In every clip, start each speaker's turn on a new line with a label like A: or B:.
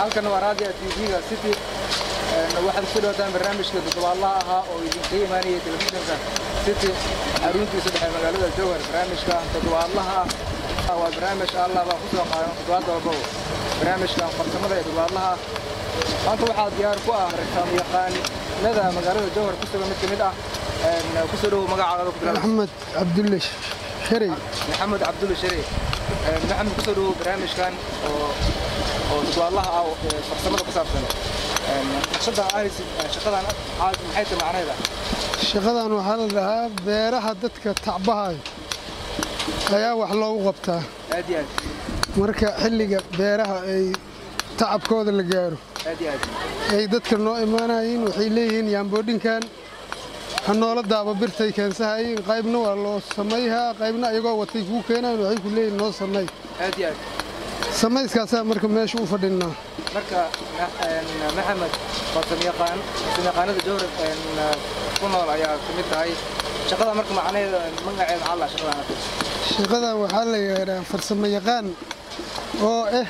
A: halkan waa raadiga tv-ga city waxaad kusoo dhawataan barnaamijka toddobaadlaha ahaa oo idinka imaanaya telefishinka city xaruntiisa dhexe magaalada jowhar barnaamijka toddobaadlaha ah waa barnaamij allah baan kusoo qaadan toddobaad walbaba barnaamijka farsamada ee toddobaadlaha maanta waxaa diyaar ku ah rakaam yaqaanada magaalada jowhar ku sugan mid ka mid ah kusoo dhowow magacaaga ku bilaab
B: maxamed cabdulle sharey
A: maxamed cabdulle sharey maxamed kusoo dhowow barnaamijkan oo oo toddobaadlaha ah ee farsamada ku saabsan naqshadan ahaysid shaqadan aad maxay tahay macnaheeda
B: shaqadan waxaa la dhahaa beeraha dadka tacbahayo ayaa wax loogu qabtaa
A: aad iyo aad
B: marka xilliga beeraha ay tacabkooda la gaaro
A: aad iyo aad
B: ay dadka noo imaanayiin waxay leeyihiin yaamboodhinkan ha noola daaba birtay keensahayiin qaybna waa loo samayhaa qaybna ayagoo watay kuu keenayan waxay ku leeyihin noo samay
A: aad iyo aad
B: samayskaasaa marka meesha u fadhinnaa
A: marka maxamed farsamayaqaan farsamayaqaanada jowhar ku nool ayaa ka mid tahay shaqada marka macnaheeda magaceeda maxaa la shaqadan
B: shaqadan waxaa la yidhaahdaa farsamo yaqaan oo ah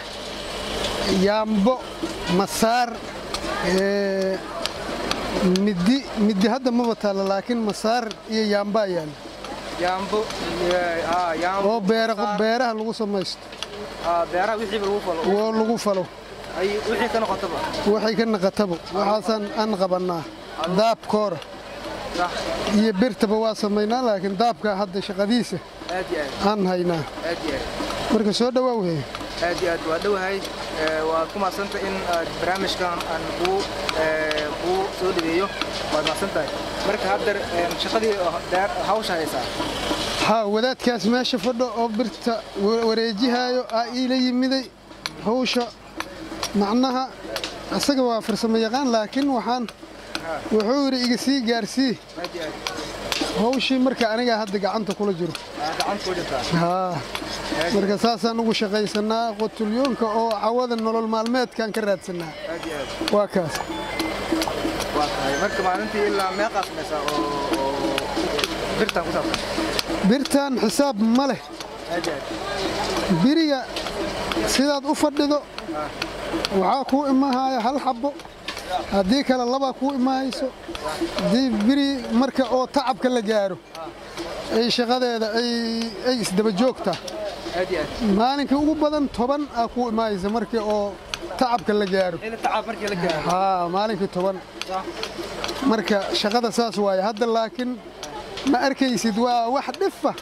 B: yaambo masaar ee, middi middi hadda maba taalla laakiin masaar iyo yaambaa yaalla
A: yaambo ah yaambo
B: oo beera beeraha lagu samaysto
A: ah beeraha wixiiba lagu falo
B: oo lagu falo
A: ay wixii ka noqotaba
B: waxay ka naqataba waxaasaan aan qabannaa daabkoora
A: sax
B: iyo birtaba waa samaynaa laakiin daabka hadda shaqadiisa
A: aad iyo aad
B: aan haynaa
A: aad iyo aad
B: marka soo dhowaa weye
A: aad iyo aad waa dhowahay ee, waad ku mahadsanta in aad barnaamijkan aan kuu ee, kuu soo dhaweeyo waad mahadsan tahay marka haddar ee, shaqadii dheer hawsha haysaa
B: haa wadaadkaas meesha fadho oo birta wa- wareejihaayo aa iila yimiday hawsha macnaha isaga waa farsamo yaqaan laakiin waxaan wuxuu yidhi iga sii gaarsii
A: aad iyo aad
B: hawshii marka anigaa hadda gacanta kula jiro
A: aa gacanta ku jirtaa
B: haa marka saasaan ugu shaqaysanaa qotulyoonka oo cawada nolol maalmeedkaan ka raadsanaa
A: aad iyo aad
B: waa kaas
A: waa tahay marka maalintii ilaa meeqaa samaysaa oo oo birtan ku saabsan
B: birtan xisaab ma leh
A: aad iyo aad
B: biriga sidaad u fadhido waxaa kuu imaahaya hal xabbo haddii kale labaa kuu imaahayso haddii biri marka oo tacabka la gaaro ay shaqadeeda ay ay isdaba joogtaa
A: aad iyo aad
B: maalinkai ugu badan toban aa kuu imaahaysa markii oo tacabka la gaaro
A: ila tacaab markii la gaaro
B: haa maalinkii toban
A: sax
B: marka shaqada saas waaye hadda laakiin ma arkaysid waa wax dhifa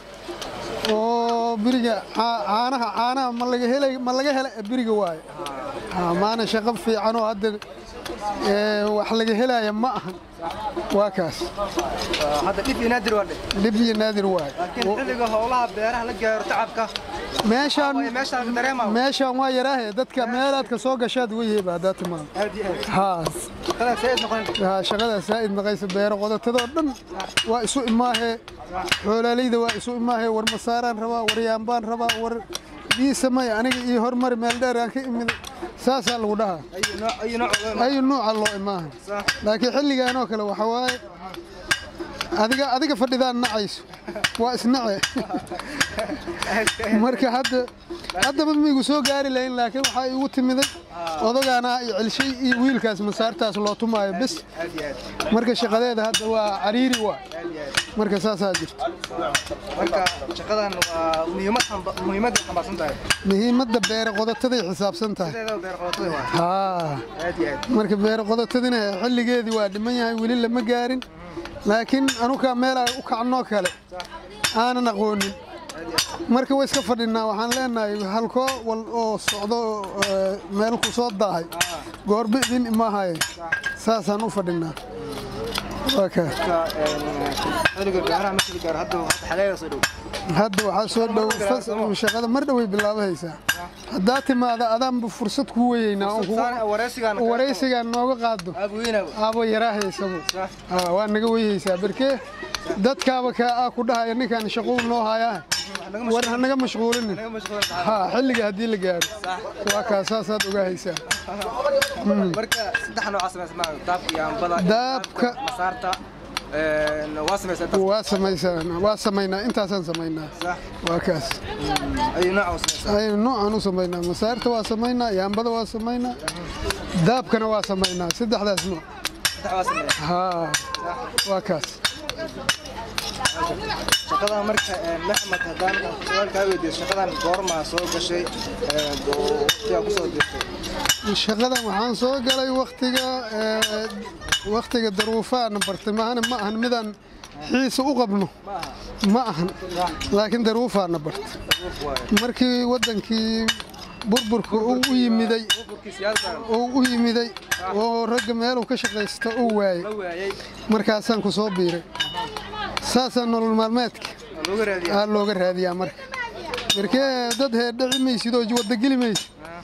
B: oo biriga caa- caanaha caanaha ma laga helay ma laga hela biriga waaye haa maana shaqo fiican oo hadda ee, wax laga helaya ma ahan waa kaas
A: Waa hadda dhif iyo naadir waa dhe
B: dhib iyo naadir waaye
A: laakiin xilliga howlaha beeraha la gaaro tacabka
B: meeshaan
A: way meeshaan ka dareemaa
B: meeshaan waa yaraahe dadka meelaad ka soo gashaad weyheba haddaa timaado
A: aad iyo aad
B: haa
A: shaqadan sayd noqon
B: haa shaqadaa saa'id maqaysa beero qodotadoo dhan waa isu imaahee xoolaaleyda waa isu imaahee war masaaraan rabaa war yaambaan rabaa war ii samay aniga ii hormari meel dheer aan ka imiday saasaa lagu dhahaa
A: ayu nooc ayu nooc oo
B: ayu nuuca loo imaaha
A: sax
B: laakiin xilligan oo kale waxa waaye adiga adiga fadhidaan nacayso waa isnace marka hadda haddaba miigu soo gaari lahayn laakiin waxaa igu timiday odagaana iyo celshay iyo wiilkaas masaartaas loo tumaayo bes
A: aad iyo aad
B: marka shaqadeeda hadda waa cariiri waa
A: aad iyo aad
B: marka saasaa jirta
A: marka shaqadan waa muhiimad xamba- muhiimad ay xambaarsan tahay
B: muhiimadda beere qodotaday xisaabsan tahay
A: sideeda beer qodotada waa
B: haa
A: aad iyo aad
B: marka beere qodotadina xilligeedii waa dhiman yahay weli lama gaarin laakiin anukaa meelaa u kacnoo kale aanan aqoonin marka way iska fadhinaa waxaan leenahay halkoo wal oo socdo ee, meel ku soo daahay goorba idin imaahaye saasaan u fadhinaa waa kaa
A: marka een, xilliga beeraha markii la gaaro hadda hadda xagaaga soo dhow
B: hadda waxaa soo dhow fas- shaqada mar dhoway bilaabahaysaa haddaa timaada adaanba fursad ku weyeynaa oon kugu-
A: Saan wareysigan
B: waraysigaan nooga qaado
A: aab weynaaba
B: aabo yaraahaysabo
A: sax
B: Aa, waa naga weyhaysaa berkee dadkaaba kaa aa ku dhahaya ninkaan shaquu noo hayaa war ha naga mashquulinin
A: naga mashquul tahay
B: ha xilliga haddii la gaaro waa kaa saasaad ogaahaysaa
A: marka saddex nooc samaysa ma daabka iyo ambada
B: Daabka-
A: masaarta een, waa samaysaa intaas
B: waa samaysanaa waa samaynaa intaasaan samaynaa
A: sax
B: waa kaas
A: ayuu nooca u samaysaa
B: aynu noocaan u samaynaa masaarta waa samaynaa yaambada waa samaynaa daabkana waa samaynaa saddexdaas nooc
A: saddex waa sameeyaa
B: haa waa kaas
A: shaqadan marka een, maxamed haddaan su-aal kaa weydiiyo shaqadan goormaa soo gashay een, oo waqtigaa kusoo dirtay
B: shaqadan waxaan soo galay waktiga ee, waktiga daruufaana bartay maahane ma ahan midaan xiisa u qabno
A: ma aha
B: ma ahan laakiin daruufaana bartay
A: ruuf waaye
B: markii waddankii burburka uu u yimiday
A: burburkii siyaasada
B: uu u yimiday oo ragga meeluu ka shaqaysta uu waayey
A: la waayay
B: markaasaan ku soo biiray saasaa nolol maalmeedka
A: oo looga raadiyaa
B: aa looga raadiyaa marka markee dad heerdhaci maysid oo wadageli maysid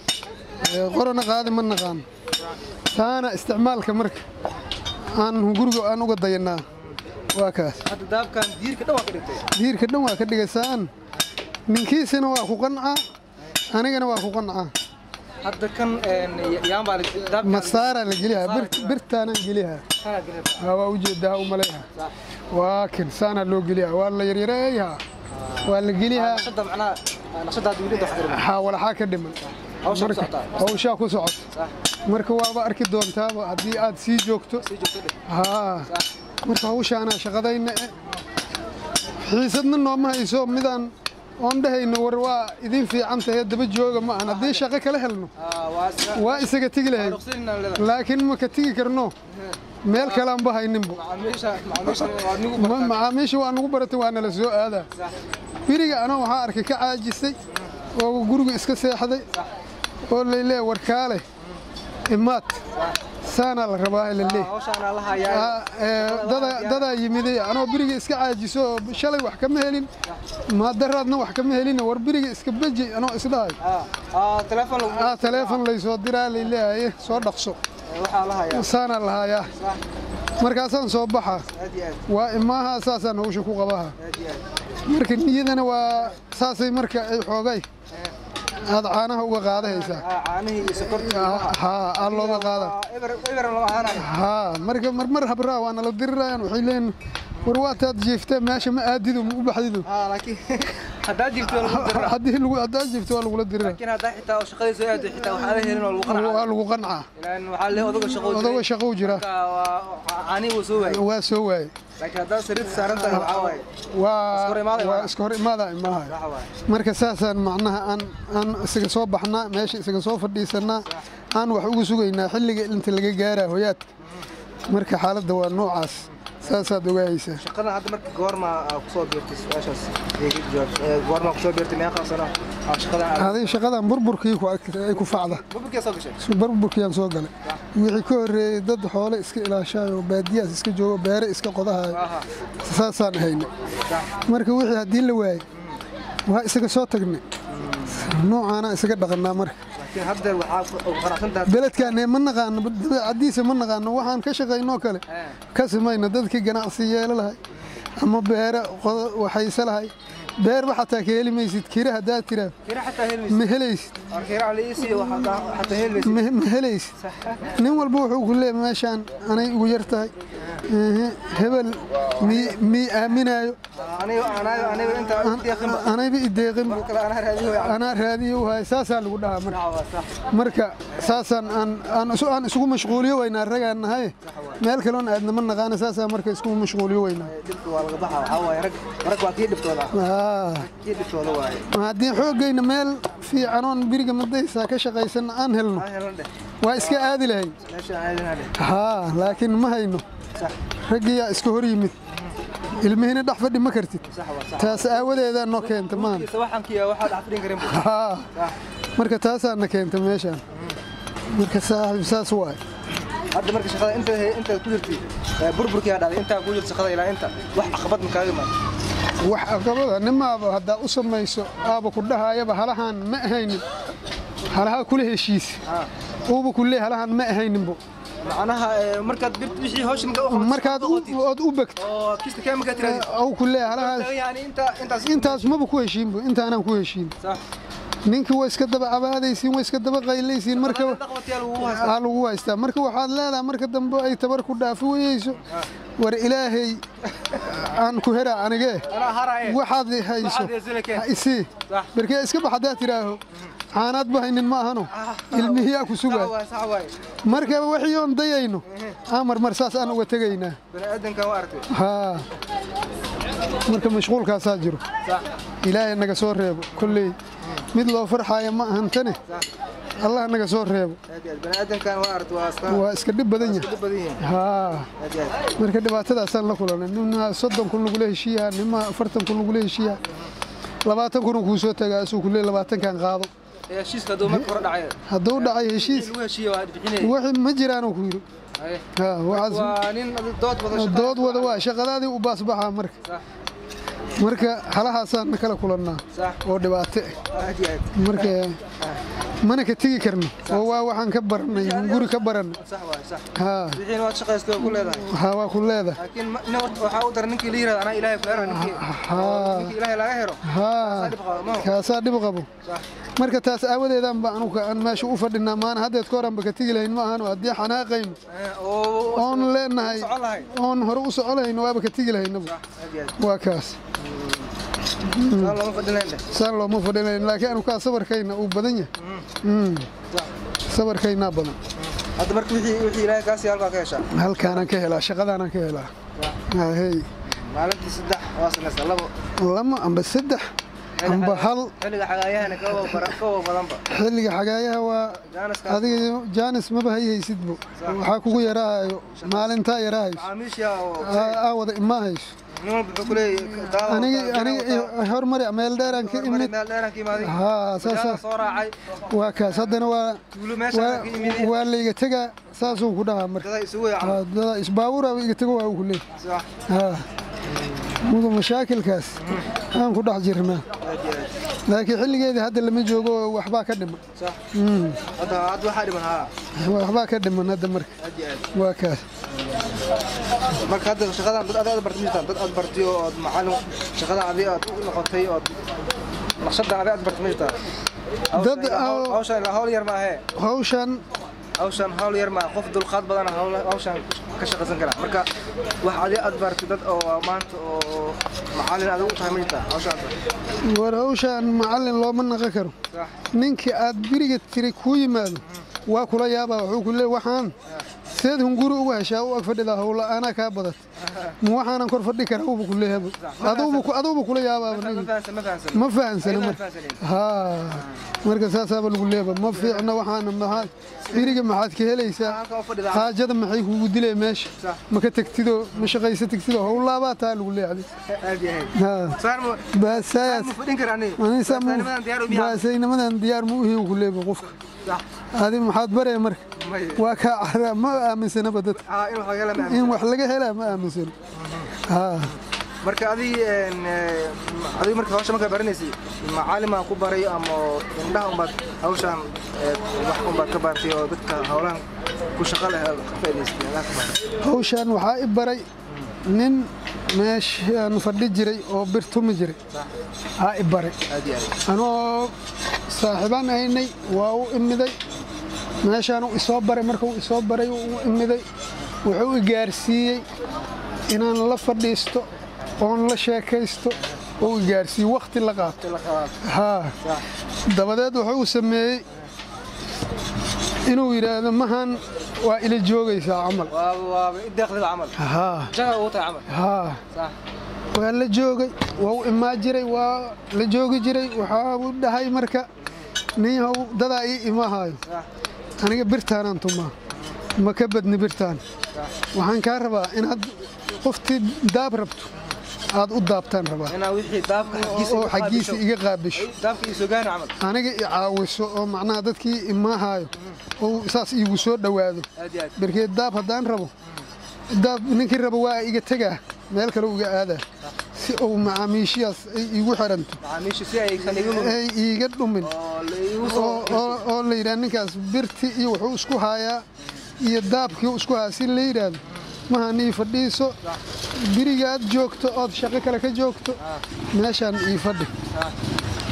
B: Ee, qorana qaadi ma naqaan taana isticmaalka marka aan guriga aan uga dayanaa waa kaas
A: hadda daabkan diirka dhan waa ka dhigtay
B: diirka dhan waa ka dhigaysaan ninkiisina waa ku qancaa anigana waa ku qancaa
A: hadda kan een, yaan baa la- daabkan
B: masaaraa la geliyaa bir- birtaanaan geliyaa
A: kana gelin.
B: haa waa ujeedaa u maleeyaha
A: Sax.
B: waa kin saanaa loo geliyaa waa la yaryareeyahaa waa la geliyaa
A: naqshada macnaha naqshada hadda weli inta wax ka dhiman
B: haa walaxaa ka dhiman
A: hawsha ku
B: Marka-
A: socotaa
B: hawshaa ku socoto
A: sax
B: marka waaba arki doontaaba haddii aad sii joogto
A: sii joogto dheh
B: haa
A: sax
B: marka hawshaanaa shaqadayna eh, xiisadna nooma hayso midaan oon dhehayno war waa idin fiican tahay daba jooga ma ahan haddii shaqo kala helno
A: Ah, waa iska
B: waa isaga tegi lahayd
A: ruqsadina leedahay
B: laakiin ma ka tegi karno meel kaleanba hayninbo
A: macaamiisha macaamiisha waa nigu
B: Ma- macaamiisha waa nagu baratay waa nala soo aadaa
A: sax
B: beriga anoo waxaa arkay ka caajisay oo guriga iska seexday oo laylee warkaale imaad saanaa la rabaa laleey
A: hawshaana la hayaa
B: dadaa yimiday anoo beriga iska caajiso oo shalay wax kama helin maadaraadna wax kama helin war beriga iska beji anoo isdhahay
A: ah ah telefoon lagu
B: aa taleefon laysoo diraa layleeyaye soo dhaqso
A: waxaa la hayaa
B: saanaa lahayaa
A: sax
B: markaasaan soo baxaa
A: aad iyo aad
B: waa imaaha saasaan hawsha ku qabaha
A: aad iyo aad
B: marka niyadana waa saasay marka ay xoogay aad caanaha uga qaadahaysaa
A: ah caanihii iyo sokortii
B: haa aa looga qaada
A: eber eber lama ahaanayo
B: haa marka marmar habraa waa nala dirirayaan waxay leeyihin war waataad jiiftee meesha ma aadido ma u baxdido
A: ah laakiin haddaa jirto waa lagu diraa
B: haddii lagu haddaad jiifto waa lagula dirira
A: laakiin haddaa xitaa oo shaqadii soo aado xitaa waxaa la helin oo lagu qanacaa
B: waa lagu qancaa
A: ilaan waxaa le odaga shaqo
B: odaga shaqou jira
A: caanihi wuu soo waayay
B: waa soo waaye
A: laakiin haddaa sariirta saaran tahay waxaa waaye
B: waa
A: hor imaada
B: waa
A: imaada.
B: iska hor imaadaa imaahay
A: waxa waaye
B: marka saasaan macnaha aan aan isaga soo baxnaa meesha isaga soo fadhiisanaa aan wax ugu sugaynaa xilliga inta laga gaaraa hoyaadka marka xaaladda waa noocaas saasaad ogaahaysaa
A: shaqadan hadda marka goorma aa kusoo biirtay su-aashaas iga jawaab Ee, goorma kusoo biirtay meeqa sano aa shaqadan aad
B: aday shaqadan burburkii ku ag- ay ku facda
A: burburkee soo gashay
B: burburkiyaan soo galay wixii ka horreeyey dad xoole iska ilaashaayo baadiyaas iska joogo beere iska qodahayo
A: aha
B: saasaan hayna marka wixii haddii la waayey waa isaga soo tagnay noocaana isaga dhaqannaa marka
A: laakiin hadda waxaa ugu qanacsan tahay
B: beledkaan ma naqaano dabeecadiisa ma naqaano waxaan ka shaqaynoo kale
A: Eh.
B: ka simayna dadkii ganacsi yeelo lahay ama beere qodo- waxayse lahay beerba xataa ka heli maysid kira haddaad tiraa
A: kira xataa helmaysid
B: ma helaysid
A: war kira la ii siiyo waxaa xataa helmaysid
B: ma ma helaysid nin walba wuxuu ku leeyahay meeshaan anay ugu yar tahay Ehe, hebel mii mii aaminaayo
A: aniga anaga aniga inta deeqinba
B: anayba ideeqin
A: wax kale anaa raadiyo way
B: anaa raadiyo wahay saasaa lagu dhahaa marka
A: waa sax
B: marka saasaan aan aan isu- aan isugu mashquuliyo weynaa ragaan nahay meel kaloon aadna ma naqaana saasaa marka iskugu mashquuliyo weynaa
A: dhibka waa laga baxa waxaa waaye rag rag waa kii dhibtooda
B: Ah,
A: kii dhibtooda waaye
B: haddii xoogayna meel fiicanoon biriga madaysaa ka shaqaysan aan helno
A: aan helan dheh
B: waa iska aadi lahayn
A: meeshaan aadina dheh
B: haa laakiin ma hayno
A: sax
B: raggiyaa iska hor yimid ilmihiina dhex fadhi ma kartid
A: sax waa sax
B: taas aawadeedaa noo keenta maan
A: sawaxankiya waxaa dhex fadhin karin bu
B: haa
A: sax
B: marka taasaana keenta meeshaan marka saaxiib saas waay
A: hadda marka shaqada inta inta ku jirtay ee, burburkii aa dhacday intaa ku jirta shaqada ilaa inta wax caqabad ma kaaga imaan
B: wax aqabada nimaaba haddaa u samayso aaba ku dhahaayaba halahaan ma ahaynin halahaa kula heshiis
A: Ah.
B: uuba kulee halahaan ma ahayninbo
A: macnaha ee, markaad bit- wixii hawsha markaa u qabato
B: markaad
A: shaqada qotid,
B: ood u begto
A: oo kista kee markaa tiraadid
B: au kulee halahaas
A: yani inta intaas
B: intaas maba ku heshiinbo intaanaan ku heshiin
A: sax
B: ninkii waa iska daba cabaadaysiin waa iska daba qaylaysiin marka aa lagu haystaa marka waxaad leedahay marka dambe ay tabar ku dhaafi weyeyso war ilaahay aan ku heraa anigee waxaad hayso ha isii barkee iska bax haddaad tidhaaho caanaad bahaynin ma ahano ilmihiyaa ku sugaa marka wixii oon dayayno amar mar saas aan uga tegaynaa haa marka mashquulkaasaa jiro ilaahay naga soo reebo kolley mid loo farxaaya ma ahantane allah naga soo reebo waa iska dhib badan yahay haa marka dhibaatadaasaan la kulanay nima soddon kun lagula heshiiyaa nima afartan kun lagula heshiiyaa labaatan kun kuu soo tagaa asuu ku leey labaatankan qaado hadduu dhacay heshiis wixii ma jiraanuu ku yidhi haa waxaas dood wada waa shaqadaadii u baasbaxaa marka marka halahaasaan na kala kulannaa oo dhibaato ah marka mana ka tegi karno oo waa waxaan ka barannay guri ka barannay haa haa waa ku leedahay haa kaasaa dhib qabo marka taas aawadeedaan ba anuga aan meesha u fadhinaa maana haddeed ka horanba ka tegi lahayn ma ahano haddii xanaaqayno oon leenahay oon hore u soco lahayno waaba ka tegi lahaynaba waa kaas saan looma fadhinayn laakiin anu kaa sabarkayna uu badan yahay sabarkaynaa badan halkaanaan ka helaa shaqadaanaan ka helaa hey lama amba saddex amba hal xilliga xagaayaha waa adiga jaanis maba hayhaysidbo waxaa kugu yaraahayo maalintaa yarahayso aa wada imaa hayso aniga hormari meel dheeraan ka imid haa saas waa kaas haddana waa waa layga tegaa saasuu ku dhahaa marka dada isbaawuraaba iga tego waa ku leey haa mudu mashaakilkaas aan ku dhex jirnaa laakiin xilligeedii hadda lama joogo waxbaa ka dhiman waxbaa ka dhiman hadda marka waa kaas
A: marka hadda shaqadan dad aad bartay jirtaan dad aad bartay oo aad macallin shaqada adi aad u noqotay oo naqshada adi aad bartay jirtaan
B: dad
A: hawshan hawl yar ma ahe
B: hawshan
A: hawshan hawl yar ma qof dulqaad badan hawshan ka shaqaysan kara marka wax adi aad bartay dad oo maanta oo macallin aad u tahay ma jirtaa hawshan
B: war hawshan macallin looma naqan karo ninkii aad biriga tiri kuu yimaado waa kula yaabaa wuxuu ku leey waxaan seed hunguri uga heshaa u ag fadhidaa howla anaa kaa badat ma waxaanan kor fadhi kara uba kuleehaba aduuba kula yaabaaba ma fahansana marka haa marka saasaaba lagu leeba ma fiicna waxaana maxaad biriga maxaad ka helaysaa haajada maxay kugu dilay meesha ma ka tegtidoo ma shaqaysa tegtidoo howlaabaa taa lagu leexday baasaynimadan diyaar ma uhi ku leeba qofka adi maxaad baree marka waa kaa caraa ma aaminsanaba dadka in wax laga helaa ma aaminsano
A: marka adig adig marka hawsha markaa baranaysay macalimaa ku baray ama indhaha umbaad hawshaan wax umbaad ka baartay oo dadka howlahan ku shaqo leh ka faa'idaystay
B: hawshaan waxaa i baray nin meeshaan fadhi jiray oo bir tumi jiray aa i baray anoo saaxiibaan ahaynay waa u imiday meeshaanu isoo baray markuu isoo baray u imiday wuxuu i gaarsiiyey inaan la fadhiisto oon la sheekaysto oo i gaarsiiye wakhti la qaato haa dabadeed wuxuu sameeyey inuu yidhaahdo mahan waa ila joogaysaa camal haa waa la joogay waa u imaa jiray waa la joogi jiray waxaa u dhahay marka ninyahow dadaa ii imahaayo aniga birtaanaan tumaa ma ka badni birtaan waxaan kaa rabaa inaad qoftii daab rabto aad u daabtaan rabaa oo xaggiisa iga qaabisho aniga i caawiso oo macnaha dadkii imahaayo oo saas iigu soo dhowaado barkeed daab haddaan rabo daab ninkii rabo waa iga tegaa meel kale iga aadaa si uu macaamiishiyaas ay iigu xiranto ay iiga dhumin oo la yidhaha ninkaas birti iyo wuxuu isku haayaa iyo daabkii isku hayaa si la yidhaahdo mahan ii fadhiiso birigaad joogto ood shaqo kale ka joogto meeshaan ii fadhi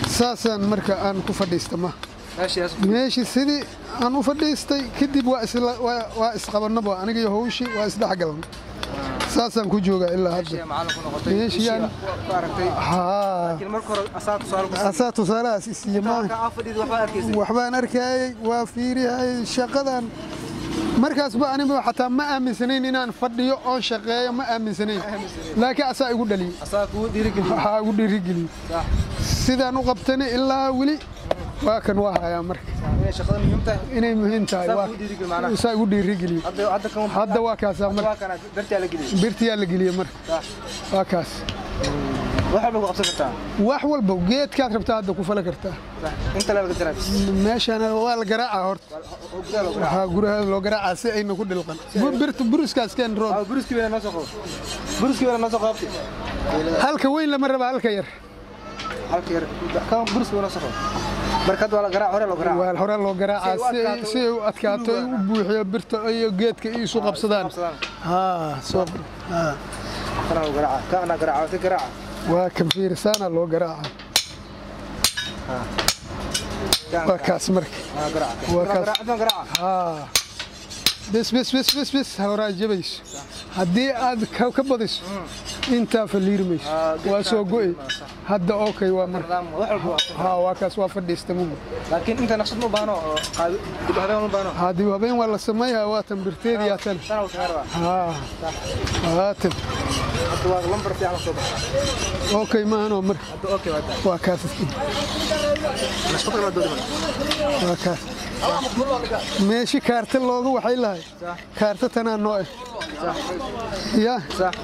B: saasaan marka aan ku fadhiista ma
A: meeshaas
B: meeshii sidii aan u fadhiistay kadib waa isla- waa- waa isqabannaba aniga iyo hawshii waa isdhexgalan saasaan ku joogaa ilaa hadda
A: meeshii macallin ku noqotay
B: Meeshii aan-
A: meeshii ku aragtay
B: haa
A: laakiin marka hore asaa tusaale ku
B: asaa tusaalahaas isiiye maaha
A: halka aa fadhiid waxba arkaysay
B: waxbaan arkayay waa fiirihayay shaqadan markaasba aniba xataa ma aaminsanayn inaan fadhiyo oon shaqeeyo ma aaminsanayn laakiin asaa igu dhaliyey
A: asaa kugu dhiirigeliyey
B: waxaa igu dhiirigeliyey
A: sax
B: sidaan u qabtana ilaa weli waa kan waa hayaa marka
A: inay shaqada muhiim tahay
B: inay muhiim tahay
A: Saa
B: waa
A: kugu dhiirigeli macnaha.
B: saa igu dhiirigeliyey
A: hadda hadda kan
B: hadda waa kaasaa
A: hadda
B: marka
A: waa kana dartaa la geliyey
B: birtiyaa la geliyey marka
A: sax
B: waa kaas
A: wax walba ku qabsan kartaa
B: wax walba geedkaad rabtaa hadda ku fala kartaa
A: sax inta la laga jaraa
B: meeshana waa la garaacaa horta
A: oo gudaha loo garaa
B: waxaa guraha loo garaacaa si ayna ku dhilqan birta buriskaas keen rood
A: aa buriski weena noo soo qabo buriski weena noo soo qabtay
B: halka weyn lama raba halka yar
A: halka yar kan buriski weena noo soo qabo marka hadda waa la garaa hore loo garaa
B: waa hore loo garaacaa
A: Si ay u
B: si ay-
A: adkaato.
B: si ay u adkaato ay u buuxiyo birta iyo geedka iyo isu qabsadaan
A: qabsadaan.
B: haa soo haa
A: kana loo garaa kana garaa si garaa
B: waa kan fiirisaana loo garaacaa waa kaas marka
A: waa garaa
B: Waa kaas.
A: garaa garaa
B: haa bes bes bes bes bes horaa jabayso haddii aad ka ka badiso intaa faliirmayso
A: Ah,
B: waa soo go'e hadda okay waa marka
A: nidaam wax walba waa qabsan.
B: haa waa kaas waa fadhiista mugu
A: laakiin inta naqshad ma baano oo qaadi dib habeen ma baano
B: haddii habeen waa la sameeyaa waa tan birteedii yaa tan
A: sana uu sameeyaa
B: haa waa tan
A: hadda waa lambar fiican soo baxay
B: okay maahanoo marka
A: hadda okay waa taa
B: waa kaas
A: naqshad kala doodi
B: waa kaas meeshi kaarta looga waxay lahay
A: Sax.
B: kaarta tanaa noo eh ya
A: sax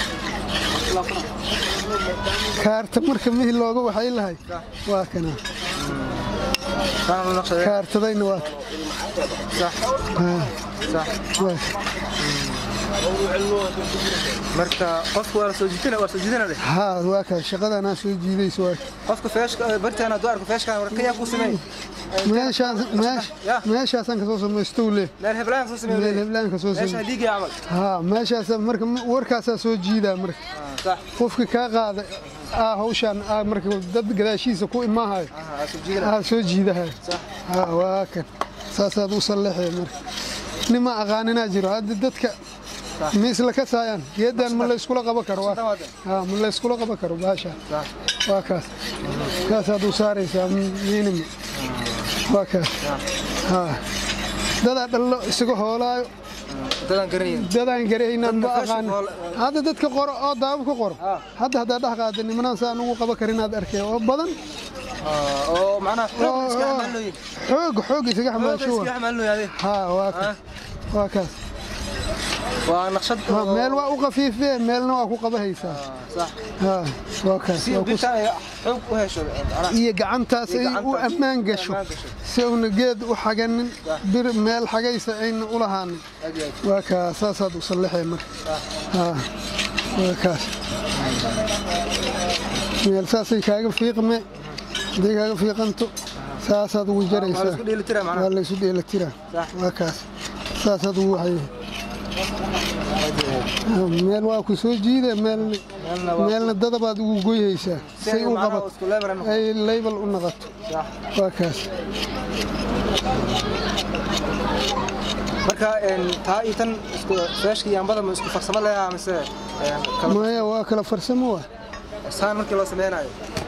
B: kaarta marka mihi looga waxay lahay waa kana
A: kana loo naqshaday
B: kaartadayna waa
A: sax
B: haa,
A: sax
B: waa
A: marka qofku waa la soo jiitana waa soo jiitana leh
B: haa waa kaas shaqadanaa soo jiidayso waa
A: qofka feeshka bartaan hadduu arko feeshkan war kayaa ku sameey
B: meeshaas meesh
A: Ya.
B: meeshaasaan kasoo samaystow leh
A: meel heblaan ku sameey
B: meel heblaanka soo
A: meesha
B: samay
A: dhiigay camal
B: haa meeshaas marka warkaasaa soo jiidaa marka
A: Ah, sax
B: qofka kaa qaada aa hawshaan aa marka dad gadaashiisa ku imaahayo
A: aha soo jiidana
B: aa soo jiidahay
A: sax
B: haa waa kan saasaad u salleexee marka nima aqaaninaa jiro hadda dadka ma isla ka saayaan geedan ma la iskula qaban karo waa
A: Dhawaada.
B: haa ma la iskula qaban karo baasha
A: sax
B: waa kaas kaasaad u saaraysaa miinima waa kaas haa dadaa dhallo isaga hoolaayo
A: dadaan garanayn
B: dadaan garaynaan ma
A: Dadna
B: aqaan
A: fashion hall-
B: hadda dadka qoro oo daabo ka qoro
A: Ah.
B: hadda haddaa dhex qaada nimanaan saan ugu qaban karinaad arkay oo badan
A: Ah, oo macnaha xoog
B: oo-
A: iska
B: oo
A: xamaalooyin
B: xoog xoog isaga
A: xoog
B: xamaasho
A: iska xamaalooyin
B: haa waa kaas waa kaas
A: waa naqshad
B: Waa meel waa u qafiifee meelna waa ku qabahaysaa
A: sax
B: haa waa kaas
A: si
B: waa ku-
A: birta ay xoog u hesho macnaha
B: iyo gacantaas
A: Iyo
B: ay u
A: gacantaas
B: ammaan
A: u
B: gasho
A: ammaan gasho.
B: si una geed u xaganin bir meel xagaysa ayna u lahaanin
A: aad iyo aad
B: waa kaas saasaad u sallexee marka haa waa kaas meel saasay kaaga fiiqme hadday kaaga fiiqanto saasaad ugu
A: waa la
B: jaraysaa
A: isku dheeli tiraa macnaha
B: waa laysu dheelatiraa
A: Sax.
B: waa kaas saasaad ugu waxay meel waa ku soo jiida meel
A: meelna waa
B: meelna dadabaad ugu goyhaysaa
A: si
B: say
A: ay
B: u
A: macnaha
B: qabato
A: isku level ay noqoto.
B: ay laybal u noqoto
A: sax
B: waa kaas
A: marka een taa iyo tan isku feeshka iyo ambada ma isku farsamo leeyahay mise een kala
B: maya waa kala farsamo waa
A: saan markii loo sameynayo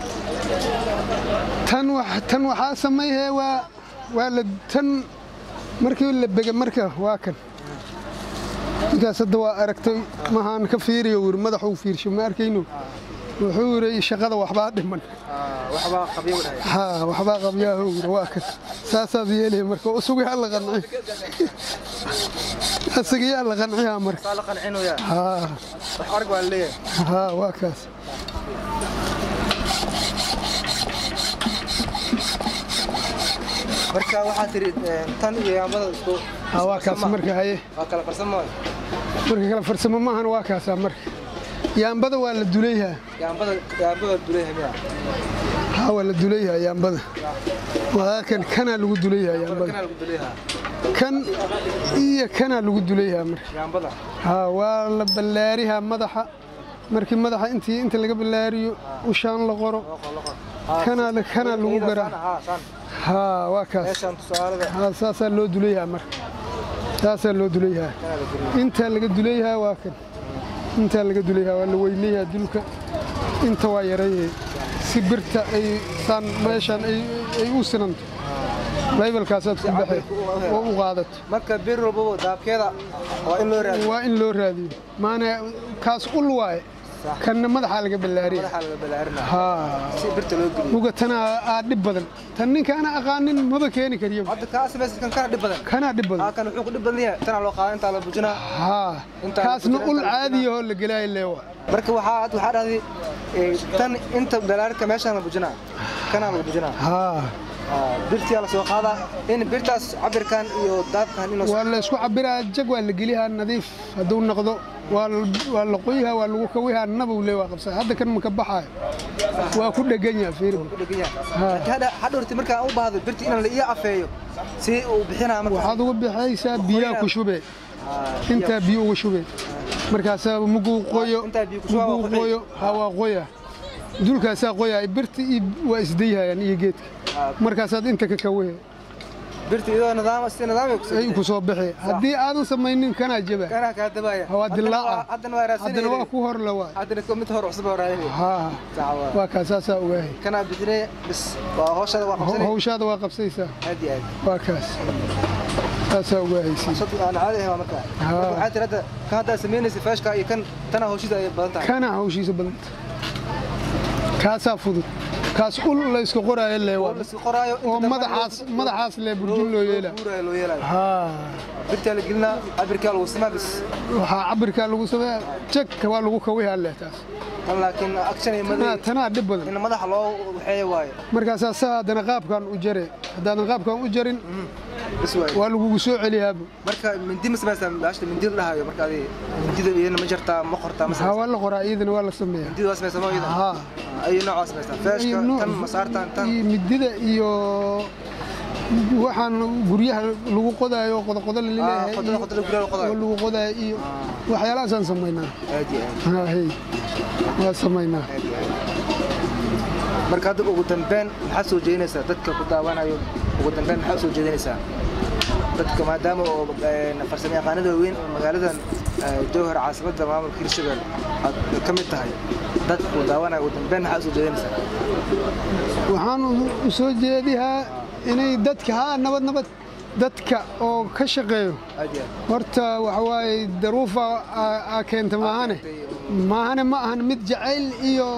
B: tan wax tan waxaa sameeyay waa waa la tan markii la bega marka waa kan ninkaas hadda waa aragtay mahaan ka fiiriyo wir madaxuu fiirsho ma arkayno wuxuu yiri shaqada waxbaa dhiman
A: Ah, waxbaa qabyo u dhahay
B: haa waxbaa qabyaaho wir waa kan saasaad yeelay marka usugaa la qanciy asagaa la qanciyaa marka
A: saa la qancinayaa
B: haa
A: wax arag waa la leeyahay
B: haa waa kaas
A: marka waxaa tiri een, tan iyo ambada isku
B: haa waa kaas
A: farsamo.
B: marka haye
A: waa kala farsamo
B: marka kala farsamo maahan waa kaasaa marka yaambada waa la dulayhaa
A: yaambada yaambada duleeyahay miya
B: haa waa la dulayhaa yaambada waa kan kanaa lagu dulayhaa yaambada
A: kana lagu duleeyahay
B: kan iyo kanaa lagu dulayhaa marka
A: yaambada
B: haa waa la ballaarihaa madaxa markii madaxa intii inta laga ballaariyo ushaan la qoro
A: loqo loqo
B: kanaa kanaa lagu garaa
A: haa saan
B: haa waa kaas
A: meeshaan tusaalada
B: haa saasaa loo dulayhaa marka saasaa loo dulayhaa
A: kanaa la geliyo
B: intaa laga dulayhaa waa kan intaa laga dulayhaa waa la weynayaa dulka inta waa yarayee si birta ay saan meeshaan ay ay u sinanto laybalkaasaad ku baxee oo u qaadato
A: marka bir walbaba daabkeeda waa in loo raadiyo
B: waa in loo raadiyo maana kaas ul waaye
A: Sax.
B: kanna madaxaa laga ballaariya
A: madaxa laga balaarinaa
B: haa
A: si birta loo geliyo
B: muga tanaa aa dhib badan tan ninka ana aqaanin maba keeni kariyo
A: hadda kaa samaysa kan kana dhib badan
B: kanaa dhib badan
A: haa kan wuxuu ku dhib badan yahay tanaa loo qaada intaa la bujinaa
B: haa
A: Intaa
B: kaasna
A: lagu
B: ul
A: jira, intaa lagu
B: caadiyahoo la gelaayo leewa
A: marka waxaa hadda waxaa dhahday ee, tan inta balaarinta meeshaan la bujinaa kanaa lagu bujinaa
B: haa
A: Haa, birtiyaa la soo qaadaa in birtaas cabirkan iyo daabkan inuu
B: waa la isku cabiraa jag waa la geliyaa nadiif hadduu noqdo waa la- waa la qoyhaa waa lagu kawihaa nabow le waa qabsa hadda kan maka baxaayo waa ku dhegan yaha fiirigu
A: ku dhegan yahay
B: Haa.
A: Laakiin hadda hadhowrti markaan u baahdo birti inaan la ii afeeyo si uu bixinaa marka
B: waxaad uga bixaysaa biyaha ku shubee
A: Haa,
B: intaa biyo uga shubee markaasaa muguu qoyo
A: intaa biyo ku shubaa waa
B: muguu
A: qoyay.
B: qoyo ha waa qoya dulkaasaa qoyaa birta iyo waa isdayhayaan iyo geedka
A: Haa.
B: markaasaad inta ka kawehe
A: birti iyadoo nidaam si nidaamay ku
B: ay ku soo bixi haddii aadan samaynin kanaa jaba
A: kanaa kaa dabaaya
B: waa
A: Haddana
B: dilaaca
A: haddana waa raadsanayay
B: haddana waa ku hor la waay
A: haddana ko mid hor cusub oo raadinay
B: haa
A: sawa
B: waa kaa saasaa ogaahay
A: kanaa bixinay bis waa hooshada waa
B: Ho-
A: qabsanay
B: hawshaada waa qabsaysaa
A: aad iyo aad
B: waa kaas saasaa ogaahaysi
A: sad aan caadi ahay waa marka
B: Haa.
A: Marka waxaa tiri hadda kan hadda samaynaysa feeshka iyo kan tana hooshida ay badan tahay
B: kana hawshiisa badanta kaasaa fudud kaas ul la iska qoraayo lee
A: oo
B: waa
A: la isku qoraayo inta
B: oo
A: dambe
B: madaxaas
A: loo-
B: madaxaas lee burjin loo yeela
A: guuraayo loo yeelayo
B: haa
A: birtaa la gelinaa cabirkaa lagu simaa bis
B: waxaa cabirkaa lagu sameeya jagka waa lagu kawihaa leh taas
A: tan laakiin action iyo
B: tanaa
A: maday
B: tanaa dhib badan
A: in madaxa loo waxeeyo waayo
B: markaasaa saa haddana qaabkan u jare haddaadan qaabkan u jarin
A: bis waayo
B: waa lagugu soo celiyaaba
A: marka mindi ma samaysaa baashta mindi la dhahayo marka adi mindida iyadana ma jartaa ma qortaa ma
B: haa
A: samaysaa
B: waa la qoraa iyadana waa la sameeyaa
A: mindida waa samaysaa ma iyada
B: haa
A: ayu nooc waa samaysaa feeshka
B: iyo nooc-
A: tan masaartan tan
B: iyo midida iyo waxaan guryaha lagu qodaayo qodoqodo
A: Ah,
B: laleeyahay
A: qodobo-
B: iyo-
A: qodobo guryaha lagu qodaayo.
B: oo lagu qodaayo iyo waxyaalahaasaan samaynaa
A: aad iyo aad
B: haa hey waa samaynaa
A: aad iyo aad marka hadda ugu dambeyn maxaad soo jeedinaysaa dadka ku daawanayo ugu dambeyn maxaad soo jeedinaysaa dadka maadaama oo een, farsamo yaqaanada waaweyn oo magaaladan eh, jowhar caasimadda maamulka hirshabelle aad ka mid tahay dadka ku daawanayo ugu dambeyn maxaad soo jeedinaysaa
B: waxaan u- u soo jeedihaa inay dadka haa nabad nabad dadka oo ka shaqeeyo
A: aad iyo aad
B: horta waxa waaye daruufa aa- aa keenta maahane maahane ma ahan mid jacayl iyo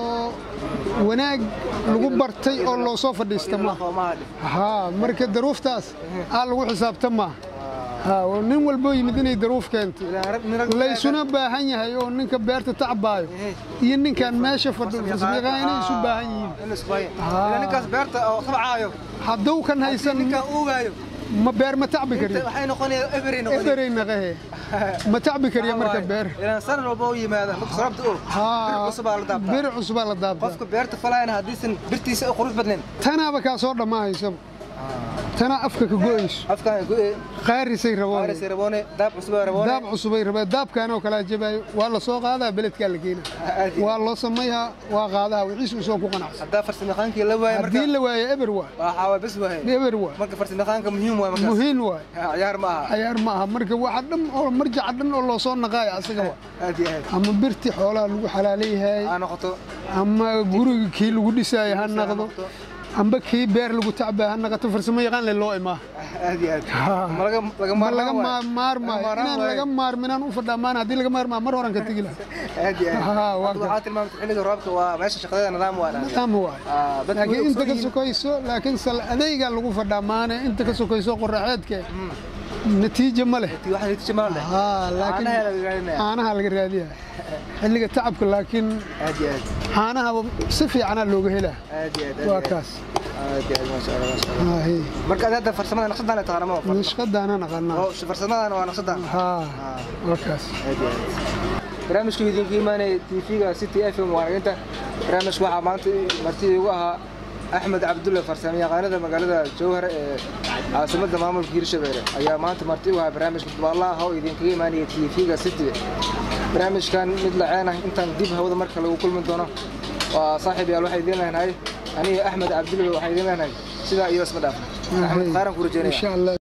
B: wanaag lagu bartay oo loo soo fadhiista maaha
A: qoomaha dhif
B: haa marka daruuftaas aa lagu xisaabtan maaha haa oo nin walboo yimid inay daruuf keento
A: Ilaa rag- nin rag-
B: laysuna baahan yahay oo ninka beerta tacbaayo iyo ninkan meesha fadhiyo farsamiqaan inay isu baahan yihiin
A: in la isku hayo
B: Haa.
A: ilaa ninkaas beerta oo tabcaayo
B: hadduu kan haysan
A: ninkaan uugaayo
B: ma beer ma tacbi kariyo
A: waxay noqonaya every noqonaya
B: eferay naqahe ma tacbi kariyo marka beer
A: ilaan sanad walba u yimaada marka sarabta oo bir cusubaa la daabtaa
B: bir cusubaa la daabtaa
A: qofka beerta falayana haddiisan birtiisa u qurux badnayn
B: tanaaba kaa soo dhammaahaysa tanaa afka ka go'ayso
A: afkaan go'e
B: qaarisay raboo
A: qaarisay raboone daab cusubaa raboone
B: daab cusubay rabaa daabkaan oo kalaa jabaayo waa la soo qaadaa beledkaa la keena
A: Aad iyo-
B: waa loo samayhaa waa qaadaha wixiis uu soo ku qanacsan
A: haddaa farsamayaqaankii la waayo marka
B: haddii la waayo eber waay
A: waxaa waa bes waaye
B: eber waay
A: marka farsamayaqaanka muhiim waay markaas
B: muhiim waay
A: ciyaar ma aha
B: cayaar ma aha marka waxa dhan oo marjaca dhan oo loo soo naqaayo asaga waa
A: aad iyo aad
B: ama birti xoolaha lagu xalaaleeyahay
A: aa noqoto
B: ama guriga kii lagu dhisaayo ha
A: Dhisaayo ha
B: naqdo
A: noqdo.
B: amba kii beer lagu tacbaa ha naqato farsamo yaqaan le loo imaa
A: aad iyo aad
B: Haa.
A: ma laga laga
B: ma laga
A: maarmaan
B: ma- maarmaayo
A: Laga maarmaan
B: inaan
A: waayo.
B: laga maarminaan u fadhaamaan haddii laga maarmaa mar horan ka tegi lahaa
A: aad iyo aad
B: Haa, waa
A: Hadda waxaa tilmaamtay xilliga roobka waa meesha shaqadeeda nidaam waa dhahday
B: ama waay
A: Ah, dadku way
B: laakiin inta
A: ogsoon
B: ka
A: yihiin.
B: sokayso laakiin sal adaygaa lagu fadhaamaane inta ka sokayso qoraxeedke natiijo ma leh
A: Tii waxaa natiijo ma leh
B: haa laakiin
A: caanaha laga raadinaya
B: caanaha laga raadiyaa xilliga tacabka laakiin
A: aad iyo aad
B: caanaha si fiicanaa looga helaa
A: aad iyo aad aad
B: waa
A: iyo aad.
B: kaas
A: aad iyo aad maasha Allah maasha Allah
B: haa hey
A: marka aad hadda farsamada naqshadaan ay taqaana ma waa
B: nashqadaana naqanaa
A: oo farsamadana waa naqshadaan
B: haa waa kaas
A: aad iyo aad barnaamijku idinka imaanaya tv-ga city f m waanaginta barnaamijka waxaa maanta martida igu ahaa axmed cabdulle farsamo yaqaanada magaalada jowhar ee caasimadda maamulka hirshabelle ayaa maanta marti igu ahaa barnaamijka dubaalaha ah oo idinkaga imaanaya tv-ga city barnaamijkan mid laceen ah intaan dib hawada marka lagu kulmi doono waa saaxiib yaal waxay idiin leenahay aniga axmed cabdilwe waxay idiin leenahay sidaa iyo isma dhaafna axmed qaaran ku rajeynaya
B: insha allah